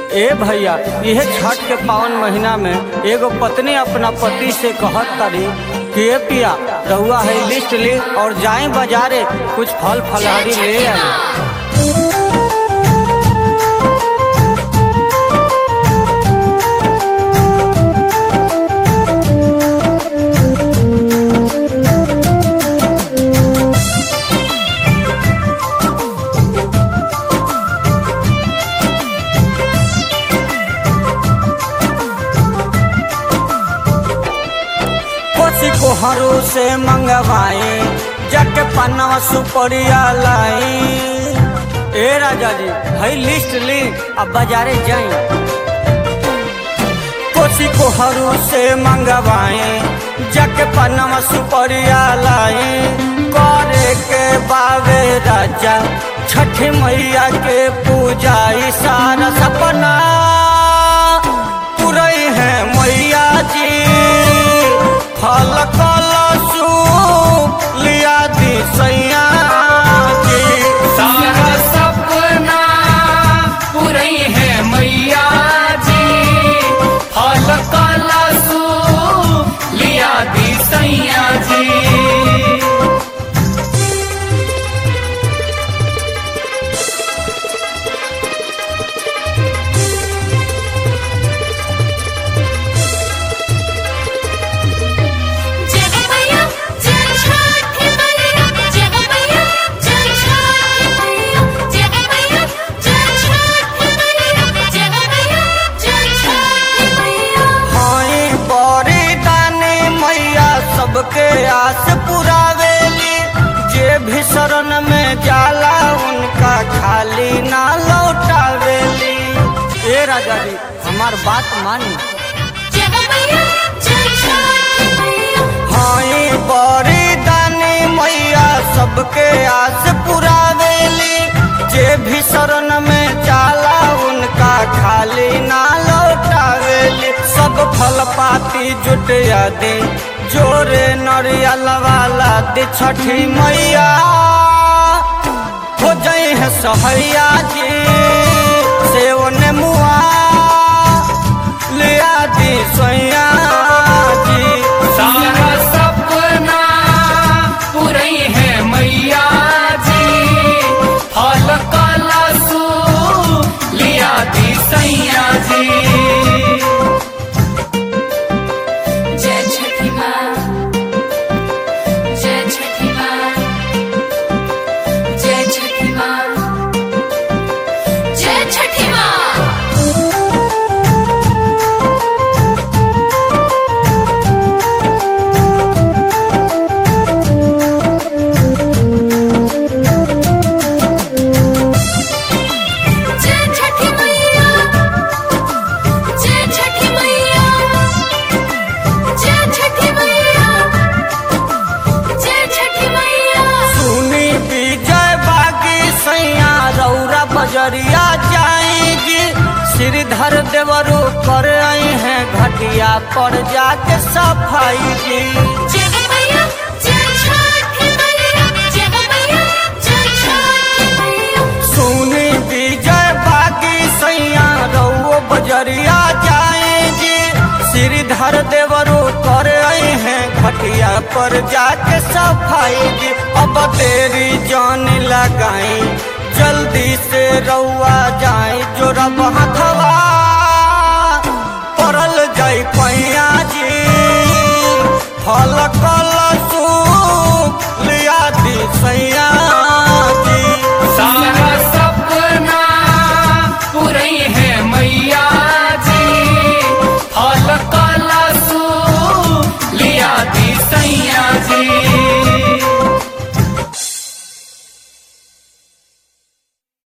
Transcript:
ए भैया यह छठ के पावन महीना में एगो पत्नी अपना पति से कहत तारी कि ए पिया रहुआ है लिस्ट ली और जाए बाजारे कुछ फल फलहारी ले आए कोसी कोहरू से मंगवाए जग पन्नवा सुपरिया लाई ए राजा जी भाई लिस्ट ली अब बाजारे जाए कोसी कोहरू से मंगवाए जग पन्नवा सुपरिया लाई करे के बावे राजा छठ मैया के पूजा ई सारा सपना पुरई है मैया जी फल कलसु लिया दी सैया जी सारा सपना पूरी है मैया जी फल कलसु लिया दी सैया जी जय हो मैया जय छठ मैया जय हो मैया जय छठ मैया जय हो मैया जय छठ मैया जय हो मैया जय छठ मैया हाई बड़ी दानी मैया सबके आस पुरावेली जे भी शरण में जाला उनका खाली ना लौटावेली ए राजा जी हमार बात मानी जय हो मैया जय छठ मैया हाई बड़ी दानी मैया सबके आस पुरावेली जे भी शरण में जाला उनका खाली ना लौटावेली सब फल पाती जुटिया दी जोरे नरियल वाला दी छठी मैया हो जाई है सहैया जी से ओने मुआ लिया दी सैया जी सारा सपना पूरी है मैया जी फल कलसु लिया दी सैया जी जय छठी माँ जय छठी माँ जय छठी माँ जय छठी माँ जय छठी मैया जय छठी मैया जय छठी मैया जय छठी मैया सुनी विजय बागी सैया रौरा बजरिया जाएगी श्रीधर देवरू कर आई है घटिया पर जाके सफाई जी जय हो मैया जय छठी मैया जय हो मैया जय छठी मैया सुनी विजय बागी सैया रौ बजरिया जाएगी श्रीधर देवरू कर आई है घटिया पर जाके सफाई जी अब तेरी जान लगाई जल्दी से रउआ जाए जो रब हथवा पड़ल जाई पैया जी फल कल